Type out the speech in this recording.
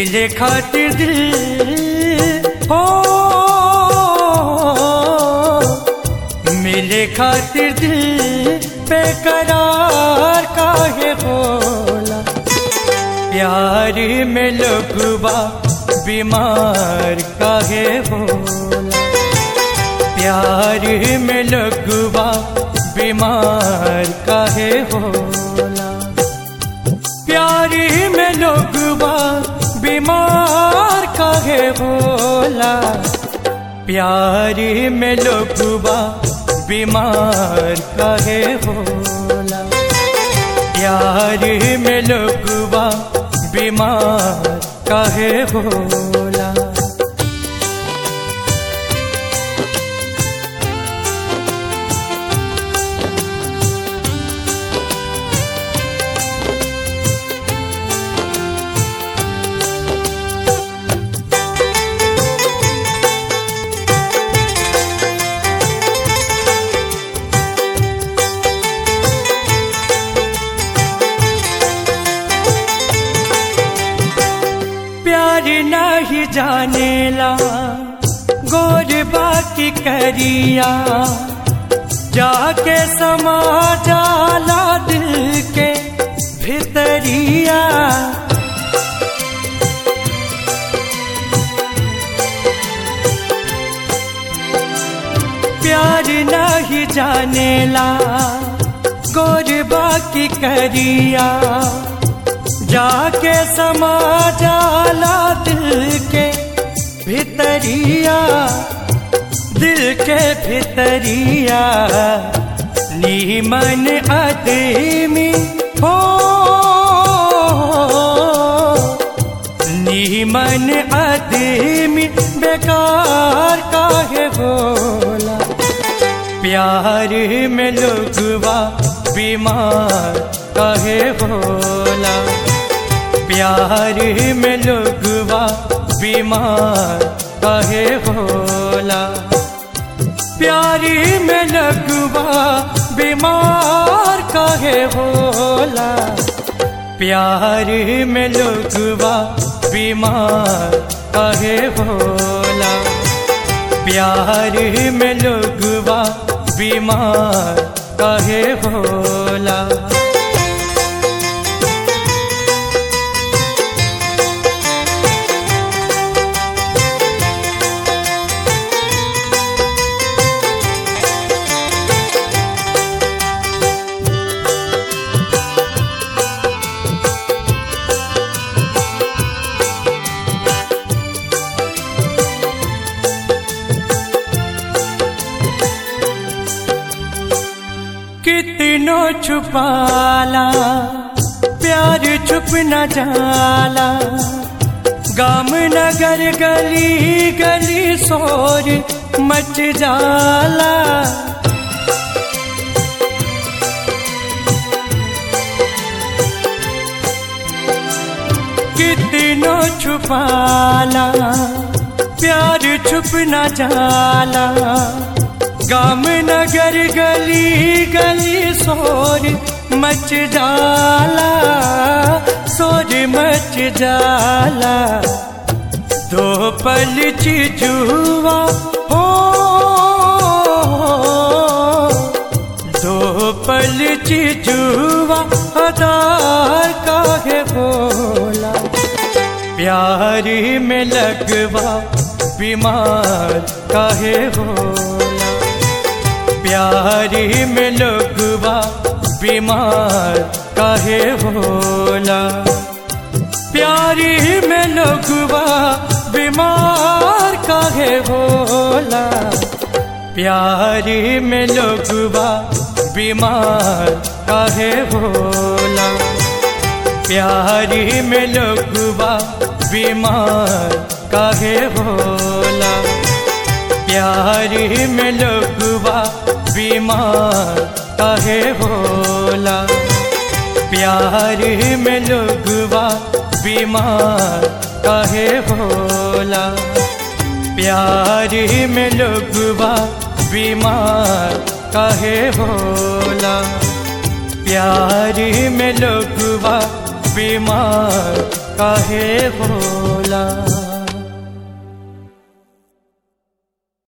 मिले खातिर दिल हो मिले खातिर दिल बेकरार काहे बोला प्यार में लोगवा बीमार काहे बोला प्यार में लोगवा बीमार काहे होला प्यार में लोगवा बीमार काहे होला प्यार में लोगवा बीमार काहे होला प्यार में लोगवा बीमार काहे होला प्यार नहीं जानेला गोर बाकी करिया जाके समा जाला दिल के भितरिया प्यार नहीं जानेला गोर बाकी करिया जाके समा जाला दिल के भितरिया दिल के भितरिया नीमन आदमी हो नीमन आदमी बेकार काहे बोला प्यार में लोगवा बीमार काहे बोला प्यार में लोगवा बीमार काहे होला प्यार में लगवा बीमार काहे होला प्यार में लोगवा बीमार काहे होला प्यार में लोगवा बीमार काहे होला कितनो छुपाला प्यार छुप न जाला गाम नगर गली गली शोर मच जाला कितनो छुपाला प्यार छुप न जाला गाम नगर गली गली शोर मच जाला शोर मच जाला दो पल चिजुआ हो दो पल चिजुआ अदार काहे बोला प्यार में लगवा बीमार काहे होला प्यार में लोगवा बीमार काहे होला प्यार में लोगवा बीमार काहे होला प्यार में लोगवा बीमार काहे होला प्यार में लोगवा बीमार काहे होला प्यार में लोगवा बीमार काहे होला प्यार में लोगवा बीमार काहे होला प्यार में लोगवा बीमार काहे होला प्यार में लोगवा बीमार काहे होला